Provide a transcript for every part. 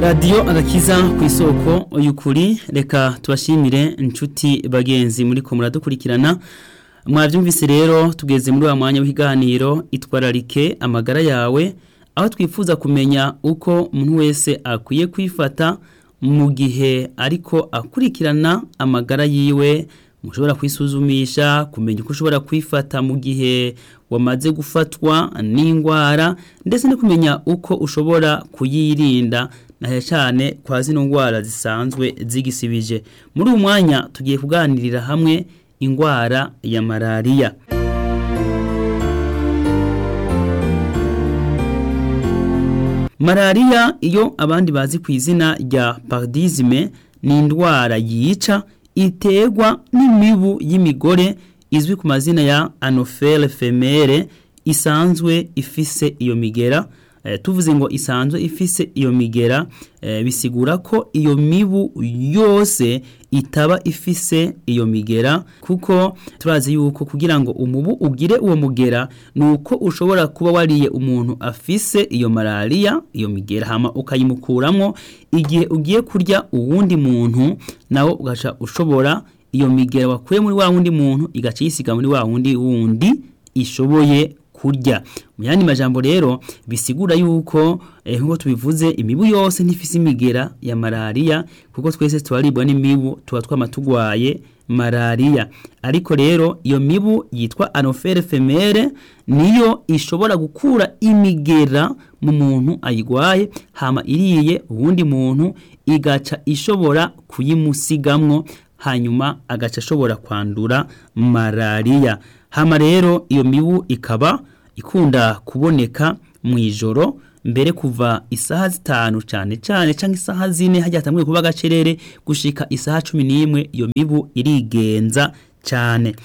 radiyo agakiza ku isoko y'ukuri reka tubashimire inshuti bagenzi muri ko muradukurikirana mwabyumvise rero tugeze muri wa mwanya w'ikiganiro itwararike amagara yawe aho twifuza kumenya uko umuntu wese akwiye kwifata mu gihe ariko akurikirana amagara yiwe mushobora kwisuzumisha kumenya uko ushobora kwifata mu gihe wamaze gufatwa n'indwara ndetse no kumenya uko ushobora kuyirinda na cyane kwa zino ndwara zisanzwe zigisibije muri uyu mwanya tugiye kuganirira hamwe indwara ya malariya malariya iyo abandi bazi ku izina rya paradizime ni indwara yica iterwa n'imibu y'imigore izwi ku mazina ya anofere femere isanzwe ifise iyo migera tuvuze ngo isanzwe ifise iyo migera bisigura ko iyo mibu yose itaba ifise iyo migera kuko turazi yuko kugira ngo umubu ugire uwo mugera ni uko ushobora kuba wariye umuntu afise iyo malariya iyo migera hama ukayimukuramo igihe ugiye kurya uwundi muntu nawe ugaca ushobora iyo migera wakuye muri wa wundi muntu igaca yisiga muri wa wundi wundi ishoboye kurya mu yandi majambo rero bisigura yuko eh, nkuko tubivuze imibu yose ntifise imigera ya malariya kuko twese tubaribwa n'imibu tuba twama tugwaye malariya ariko rero iyo mibu yitwa anofere femere niyo ishobora gukura imigera mu muntu ayigwaye hama iriye uwundi muntu igaca ishobora kuyimusigamwo hanyuma agaca ashobora kwandura malariya hama rero iyo mibu ikaba ikunda kuboneka mu ijoro mbere kuva isaha zitanu cyane cyane cyangwa isaha zine hajya hatanguye kuba agacerere gushika isaha cumi n'imwe iyo mibu irigenza cyane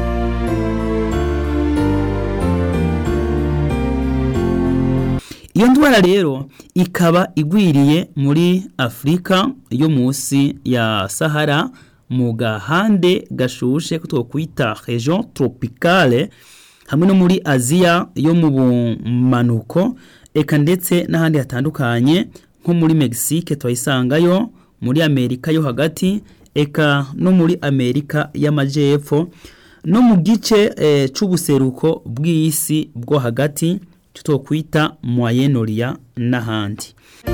iyo ndwara rero ikaba igwiriye muri afurika yo munsi ya sahara mu gahande gashushe ko twakwita region tropicale hamwe no muri aziya yo mu bumanuko eka ndetse n'ahandi hatandukanye nko muri mexique twayisangayo muri amerika yo hagati eka no muri amerika y'amajyepfo no mu gice e, c'ubuseruko bw'isi bwo hagati twakwita moyenoria n'ahandi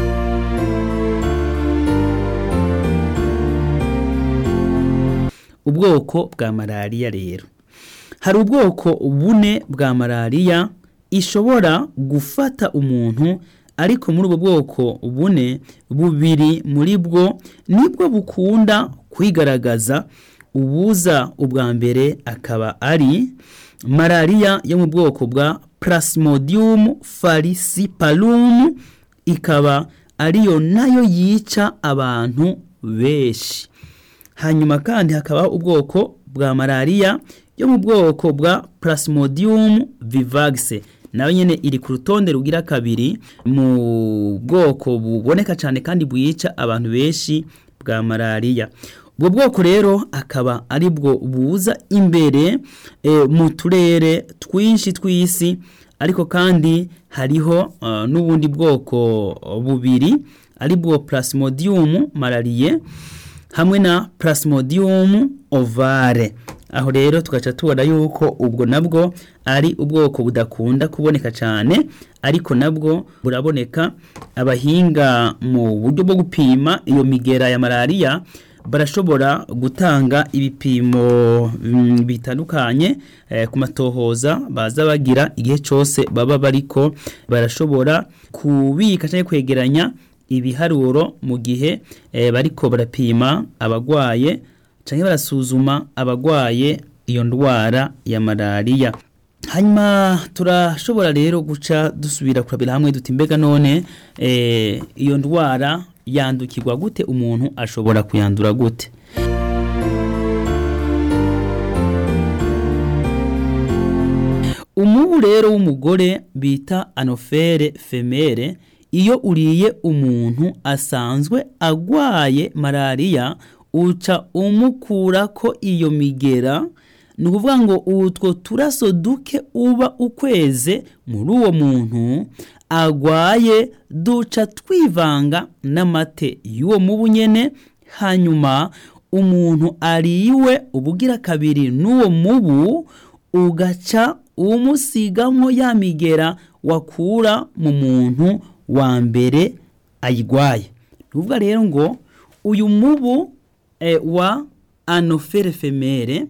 ubwoko bwa malariya rero hari ubwoko bune bwa malariya ishobora gufata umuntu ariko muri ubwo bwoko bune bubiri muri bwo nibwo bukunda kwigaragaza ubuza ubwa mbere akaba ari malariya yo mu bwoko bwa plasmodium falciparum ikaba ariyo nayo yica abantu benshi hanyuma kandi hakabaho ubwoko bwa malariya yo mu bwoko bwa plasmodium vivax nayo nyene iri ku rutonde rugira kabiri mu bwoko buboneka cyane kandi bwica abantu benshi bwa malariya ubwo bwoko rero akaba ari bwo buza imbere e, mu turere twinshi tw'isi ariko kandi hariho uh, n'ubundi bwoko bubiri ari bwo plasmodium malariye hamwe na plasmodium ovale aho rero tugaca tubona yuko ubwo nabwo ari ubwoko budakunda kuboneka cyane ariko nabwo buraboneka abahinga mu buryo bwo gupima iyo migera ya malariya barashobora gutanga ibipimo bitandukanye ku matohoza baza bagira igihe cyose baba bariko barashobora kubika cyangwa kwegeranya ibiharuro mu gihe bariko barapima abagwaye cyangwa barasuzuma abagwaye iyo ndwara ya malariya hanyuma turashobora rero guca dusubira kurabira hamwe duti mbega none iyo ndwara yandukirwa gute umuntu ashobora kuyandura gute umubu rero w'umugore bita anofere femere iyo uriye umuntu asanzwe agwaye malariya uca umukura ko iyo migera ni ukuvuga ngo utwo turaso duke uba ukweze muri uwo muntu agwaye duca twivanga n'amate y'uwo mubu nyene hanyuma umuntu ariwe ubugira kabiri n'uwo mubu ugaca umusigamwo ya migera wakura mu muntu wa mbere ayigwaye ni ukuvuga rero ngo uyu mubu eh, wa anofere femere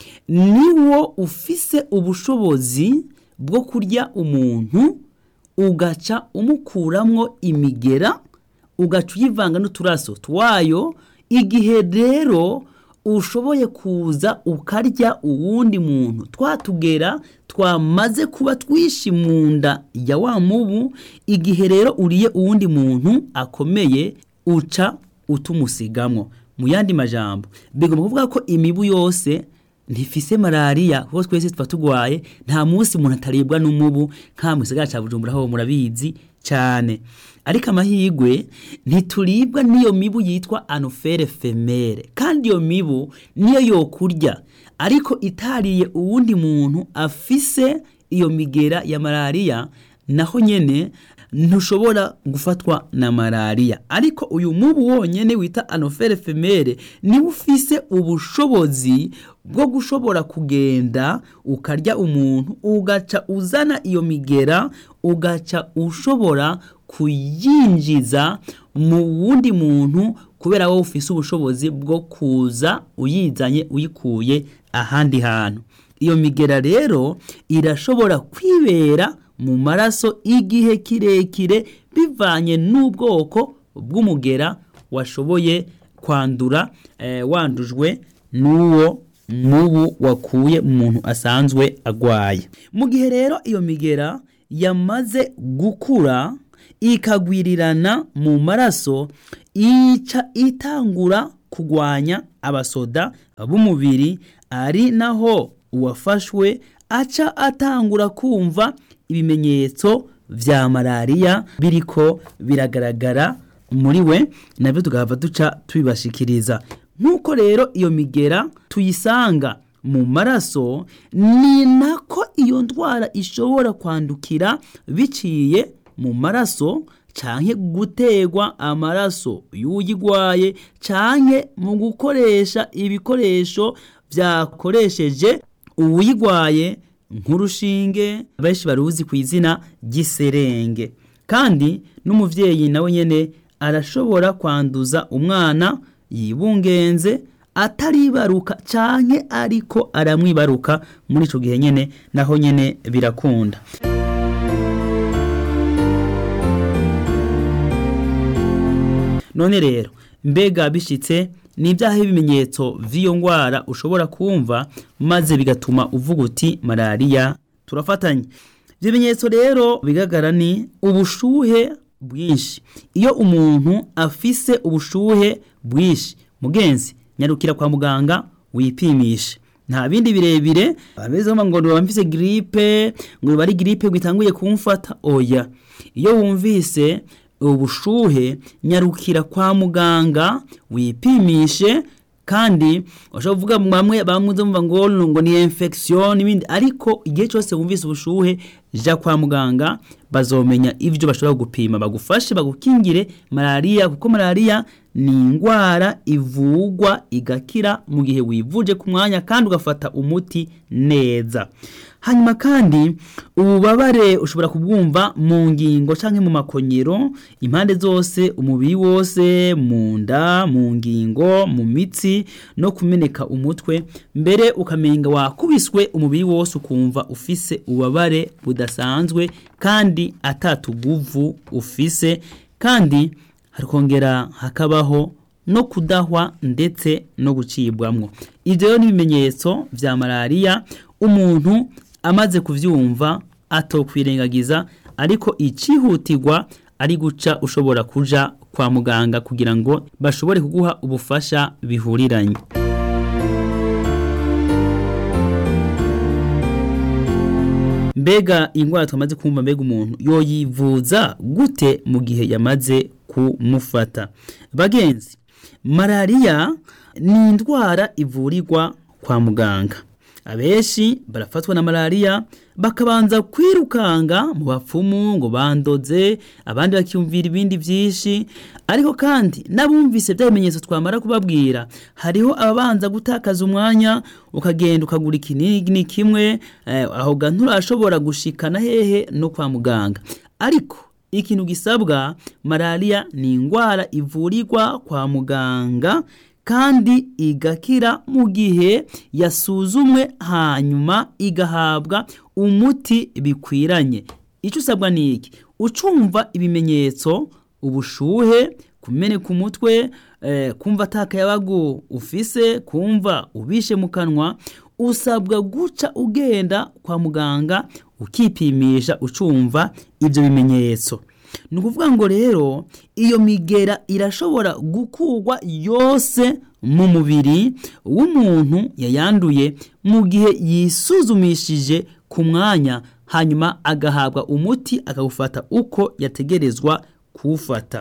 niwo ufise ubushobozi bwo kurya umuntu ugaca umukuramwo imigera ugaca uyivanga n'uturaso twayo igihe rero ushoboye kuza ukarya uwundi muntu twatugera twamaze kuba twishi mu nda ya wa mubu igihe rero uriye uwundi muntu akomeye uca utumusigamwo mu yandi majambo bigomba kuvuga ko imibu yose ntifise malariya kuko twese tuba tugwaye nta munsi umuntu ataribwa n'umubu nka mu gisagara ca bujumbura ho murabizi cyane ariko amahirwe ntituribwa n'iyo mibu yitwa anofere femere kandi iyo mibu niyo yokurya ariko itariye uwundi muntu afise iyo migera ya malariya naho nyene ntushobora gufatwa na malariya ariko uyu mubu wonyene wita anofere femere niwe ufise ubushobozi bwo gushobora kugenda ukarya umuntu ugaca uzana iyo migera ugaca ushobora kuyinjiza mu wundi muntu kubera wowe ufise ubushobozi bwo kuza uyizanye uyikuye ahandi hantu iyo migera rero irashobora kwibera mu maraso igihe kirekire bivanye n'ubwoko bw'umugera washoboye kwandura eh, wandujwe n'uwo mubu wakuye mu muntu asanzwe agwaye mu gihe rero iyo migera yamaze gukura ikagwirirana mu maraso ica itangura kugwanya abasoda b'umubiri ari naho uwafashwe aca atangura kumva ibimenyetso vya malariya biriko biragaragara muri we nabyo tugahava duca tubibashikiriza nk'uko rero iyo migera tuyisanga mu maraso ni nako iyo ndwara ishobora kwandukira biciye mu maraso canke gutegwa amaraso y'uyigwaye canke mu gukoresha ibikoresho vyakoresheje uwuyigwaye nk'urushinge benshi baruzi ku izina ry'iserenge kandi n'umuvyeyi nawe nyene arashobora kwanduza umwana yibungenze ataribaruka canke ariko aramwibaruka muri ico gihe nyene naho nyene birakunda none rero mbega bishitse ni ibyaha ibimenyetso vy'iyo ngwara ushobora kumva maze bigatuma uvuga uti malariya turafatanye ibyo bimenyetso rero bigaragara ni ubushuhe bwinshi iyo umuntu afise ubushuhe bwinshi mugenzi nyarukira kwa muganga wipimishe nta bindi birebire abameze ngo ngo mfise gripe ngo bari gripe gitanguye kumfata oya iyo wumvise ubushuhe nyarukira kwa muganga wipimishe kandi ushobora kuvuga bamwe bamwe mva ngo ngo ni infection n'ibindi ariko igihe cyose wumvise ubushuhe ja kwa muganga bazomenya ivyo bashobora gupima bagufashe bagukingire malariya kuko malariya ni indwara ivugwa igakira mu gihe wivuje ku mwanya kandi ugafata umuti neza hanyuma kandi ububabare ushobora kubwumva mu ngingo canke mu makonyero impande zose umubiri wose mu nda mu ngingo mu mitsi no kumeneka umutwe mbere ukamenga wakubiswe umubiri wose ukumva ufise ububabare budasanzwe kandi atatuguvu ufise kandi hakongera hakabaho no kudahwa ndetse no gucibwamwo ivyo rero ni ibimenyetso vya malariya umuntu amaze kuvyumva atokwirengagiza ariko icihutirwa ari guca ushobora kuja kwa muganga kugira ngo bashobore kuguha ubufasha bihuriranye mbega indwara twamaze kumva mbega umuntu yoyivuza gute mu gihe yamaze kumufata bagenzi malariya ni indwara ivurirwa kwa muganga abenshi barafatwa na malariya bakabanza kwirukanga mu bapfumu ngo bandoze abandi bakiyumvira ibindi byinshi ariko kandi n'abumvise bya bimenyetso twamara kubabwira hariho ababanza gutakaza umwanya ukagenda ukagura ikinini kimwe eh, aho ga nturashobora gushikana hehe no kwa muganga ariko ikintu gisabwa malariya ni indwara ivurirwa kwa muganga kandi igakira mu gihe yasuzumwe hanyuma igahabwa umuti bikwiranye icyo usabwa ni iki ucumva ibimenyetso ubushuhe kumeneka umutwe eh, kumva atakayabagu ufise kumva ubishe mu kanwa usabwa guca ugenda kwa muganga ukipimisha ucumva ibyo bimenyetso ni ukuvuga ngo rero iyo migera irashobora gukurwa yose mu mubiri w'umuntu yayanduye mu gihe yisuzumishije ku mwanya hanyuma agahabwa umuti akawufata uko yategerezwa kuwufata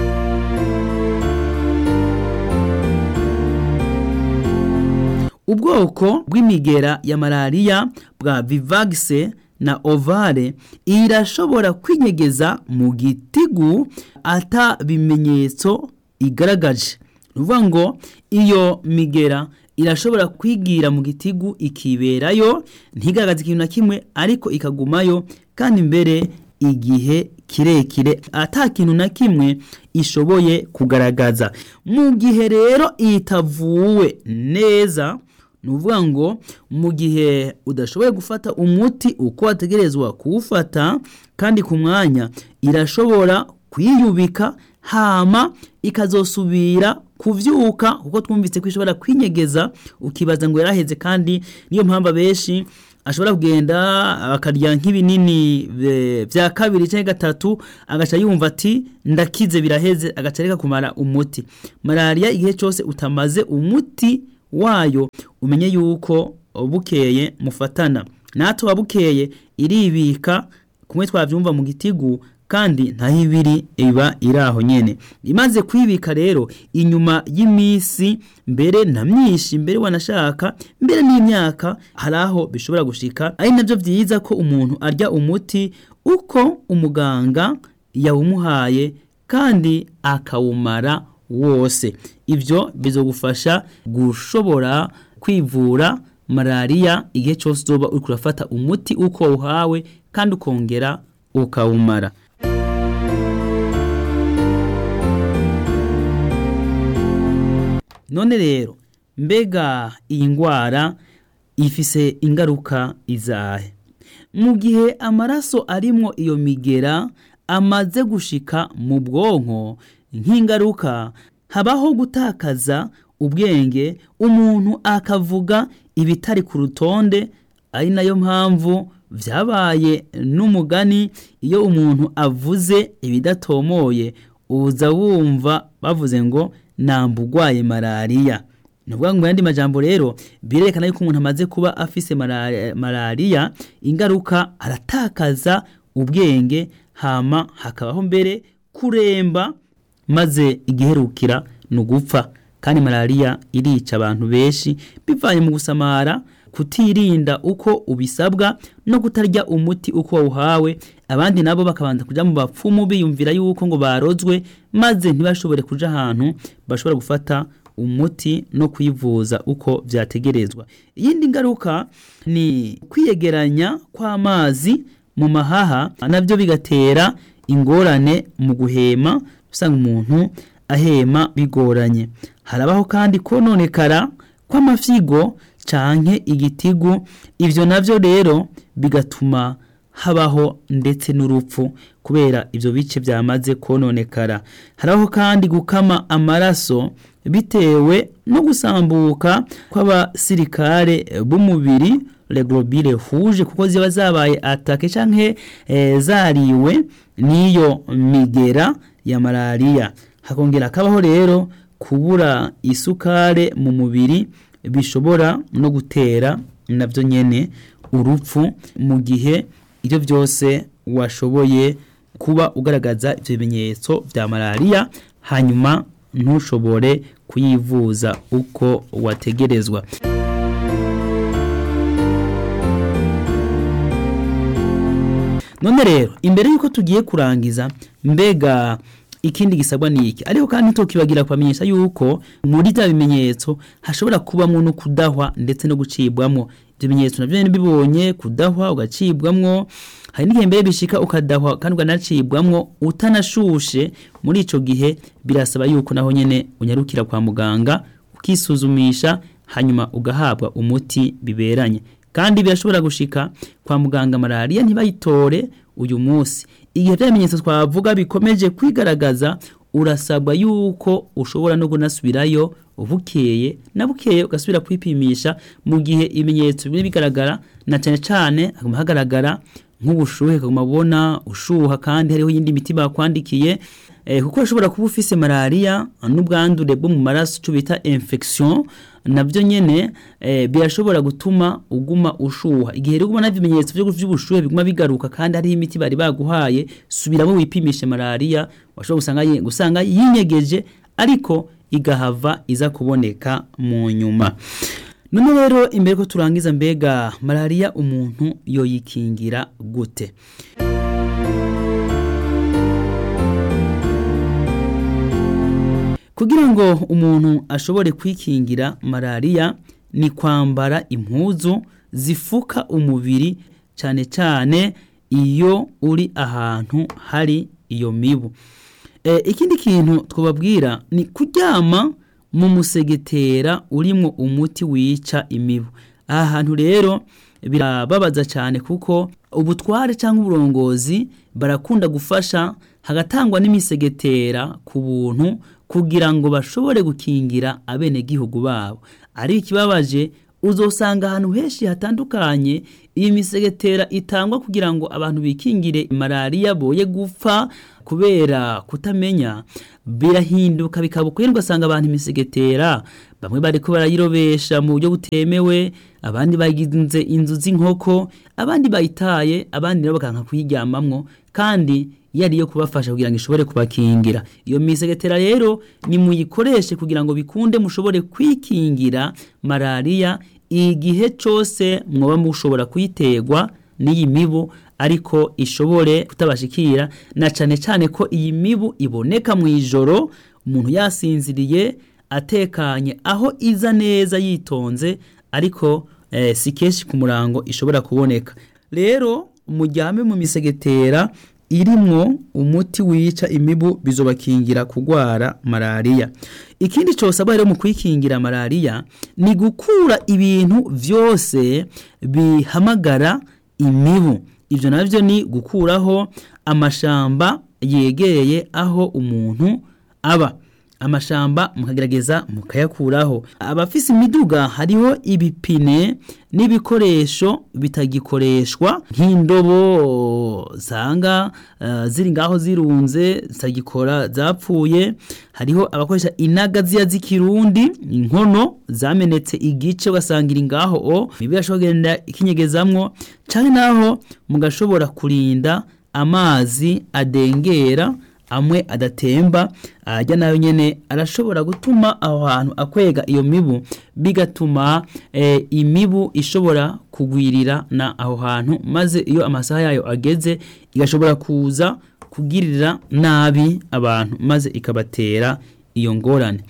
ubwoko bw'imigera ya malariya bwa vivagise na ovale irashobora kwinyegeza mu gitigu ata bimenyetso igaragaje ni ukuvuga ngo iyo migera irashobora kwigira mu gitigu ikiberayo ntigaragaze ikintu na kimwe ariko ikagumayo kandi mbere igihe kirekire ata kintu na kimwe ishoboye kugaragaza mu gihe rero itavuwe neza ni ukuvuga ngo mu gihe udashoboye gufata umuti uko wategerezwa kuwufata kandi ku mwanya irashobora kwiyubika hama ikazosubira kuvyuka kuko twumvise ko ishobora kwinyegeza ukibaza ngo yaraheze kandi niyo mpamvu abenshi ashobora kugenda akarya nk'ibinini vya kabiri cyangwa gatatu agaca yumva ati ndakize biraheze agaca reka kumara umuti malariya igihe cyose utamaze umuti wayo umenye yuko bukeye mufatana natwe wabukeye iribika kumwe twavyumva mu gitigu kandi ntaho ibiri iba iri aho nyene imaze kwibika rero inyuma y'imisi mbere na myinshi mbere wanashaka mbere n'imyaka hari aho bishobora gushika ari nabyo byiza ko umuntu arya umuti uko umuganga yawumuhaye kandi akawumara wose ibyo bizogufasha gushobora kwivura malariya igihe cyose uzoba uri kurafata umuti uko uhawe kandi ukongera ukawumara none rero mbega iyi ndwara ifise ingaruka izahe mu gihe amaraso arimwo iyo migera amaze gushika mu bwonko nk'ingaruka habaho gutakaza ubwenge umuntu akavuga ibitari ku rutonde ari nayo mpamvu byabaye n'umugani iyo umuntu avuze ibidatomoye uza wumva bavuze ngo namba urwaye malariya ni ukuvuga ngo mu yandi majambo rero birerekana yuko umuntu amaze kuba afise malariya ingaruka aratakaza ubwenge hama hakabaho mbere kuremba maze igiherukira ni ugupfa kandi malariya irica abantu benshi bivanye mu gusamara kutirinda uko ubisabwa no kutarya umuti uko wawuhawe abandi nabo bakabanza kuja mu bapfumu biyumvira yuko ngo barozwe maze ntibashobore kuja ahantu bashobora gufata umuti no kwivuza uko vyategerezwa iyindi ngaruka ni kwiyegeranya kw'amazi mu mahaha navyo bigatera ingorane mu guhema usanga umuntu ahema bigoranye harabaho kandi kononekara kw'amafyigo canke igitigu ivyo navyo rero bigatuma habaho ndetse n'urupfu kubera ivyo bice byamaze kononekara harabaho kandi gukama amaraso bitewe no gusambuka kw'abasirikare b'umubiri reglobile huje kuko ziba zabaye atake canke e, zariwe n'iyo migera ya malariya hakongera akabaho rero kubura isukare mu mubiri bishobora no gutera nabyo nyene urupfu mu gihe ibyo byose washoboye kuba ugaragaza ibyo bimenyetso bya malariya hanyuma ntushobore kuyivuza uko wategerezwa none rero imbere y'uko tugiye kurangiza mbega ikindi gisabwa ni iki ariko kandi tukibagira kubamenyesha yuko muri bya bimenyetso hashobora kubamo no kudahwa ndetse no gucibwamo ibyo bimenyetso nabyo nyine bibonye kudahwa ugacibwamwo hari n'igihe mbere bishika ukadahwa kandi ukanacibwamwo utanashushe muri ico gihe birasaba yuko naho nyene unyarukira kwa muganga ukisuzumisha hanyuma ugahabwa umuti biberanye kandi birashobora gushika kwa muganga malariya ntibayitore uyu munsi igihe bya bimenyetso twavuga bikomeje kwigaragaza urasabwa yuko ushobora no kunasubirayo bukeye na bukeye ugasubira kwipimisha mu gihe ibimenyetso biri bigaragara na cyane cyane haguma hagaragara nk'ubushuhe kaguma ubona ushuha kandi hariho iyindi miti bakwandikiye eh, kuko ushobora kuba ufise malaria n'ubwandure bwo mu maraso cyo bita infection nabyo nyene eh, birashobora gutuma uguma ushuha igihe rero ubona ibimenyetso byo by'ubushuhe biguma bigaruka kandi hariho imiti bari baguhaye subiramo wipimishe malaria washobora gusanga gusanga yinyegeje ariko igahava iza kuboneka mu nyuma none rero imbere ko turangiza mbega malaria umuntu yoyikingira gute kugira ngo umuntu ashobore kwikingira malaria ni kwambara impuzu zifuka umubiri cyane cyane iyo uri ahantu hari iyo mibu e, ikindi kintu twababwira ni kuryama mu musegetera urimo umuti wica imibu aha hantu rero birababaza cyane kuko ubutware cyangwa uburongozi barakunda gufasha hagatangwa n'imisegetera ku buntu kugira ngo bashobore gukingira abenegihugu babo ari ikibabaje uzosanga ahantu henshi hatandukanye iyi misegetera itangwa kugira ngo abantu bikingire malariya boye gupfa kubera kutamenya birahinduka bikaba ukwiye ugasanga abantu imisegetera bamwe bariko barayirobesha mu buryo butemewe abandi bagize inzu z'inkoko abandi bayitaye abandi nabo bakanka kuyiryamamwo kandi yari yo kubafasha kugira ngo ishobore kubakingira iyo misegetera rero ni muyikoreshe kugira ngo bikunde mushobore kwikingira malariya igihe cyose mwoba mushobora kuyiterwa n'iyi mibu ariko ishobore kutabashikira na cyane cyane ko iyi mibu iboneka mu ijoro umuntu yasinziriye atekanye aho iza neza yitonze ariko eh, si kenshi ku murango ishobora kuboneka rero mujyame mu misegetera irimwo umuti wica imibu bizobakingira kugwara malariya ikindi cyosabwa rero mu kwikingira malariya ni gukura ibintu byose bihamagara imibu ibyo nabyo ni gukuraho amashamba yegereye aho umuntu aba amashamba mukagerageza mukayakuraho abafise imiduga hariho ibipine n'ibikoresho bitagikoreshwa nk'indobo zanga uh, ziri ngaho zirunze zitagikora zapfuye hariho abakoresha inaga ziya z'ikirundi inkono zamenetse igice ugasanga iri ngaho o mibi yashobora kugenda ikinyegezamwo canke naho mugashobora kurinda amazi adengera amwe adatemba ajya nayo nyene arashobora gutuma aho hantu akwega iyo mibu bigatuma e, imibu ishobora kugwirira na aho hantu maze iyo amasaha yayo ageze igashobora kuza kugirira nabi abantu maze ikabatera iyo ngorane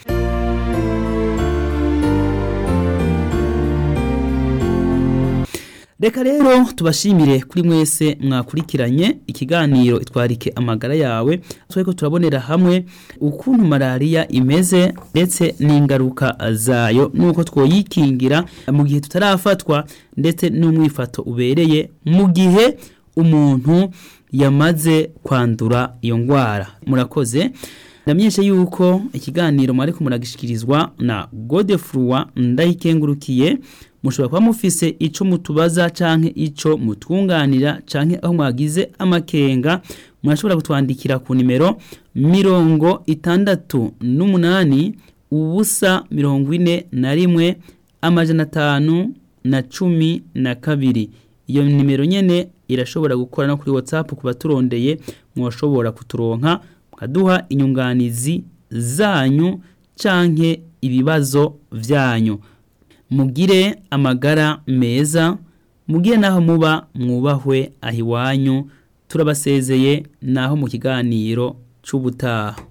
reka rero tubashimire kuri mwese mwakurikiranye ikiganiro itwarike amagara yawe turiko turabonera hamwe ukuntu malariya imeze ndetse n'ingaruka zayo nuko twoyikingira mu gihe tutarafatwa ndetse n'umwifato ubereye mu gihe umuntu yamaze kwandura iyo ndwara murakoze ndamenyeshe yuko ikiganiro mwariko muragishikirizwa na Godefroid ndayikengurukiye mushobora kuba mufise ico mutubaza canke ico mutwunganira canke aho mwagize amakenga murashobora kutwandikira ku nimero mirongo itandatu n'umunani ubusa mirongo ine na rimwe amajana atanu na cumi na kabiri iyo nimero nyene irashobora gukora no kuri whatsapp ku baturondeye mwashobora kuturonka mukaduha inyunganizi zanyu canke ibibazo vyanyu mugire amagara meza mugire naho muba mwubahwe aho iwanyu turabasezeye naho mu kiganiro c'ubutaha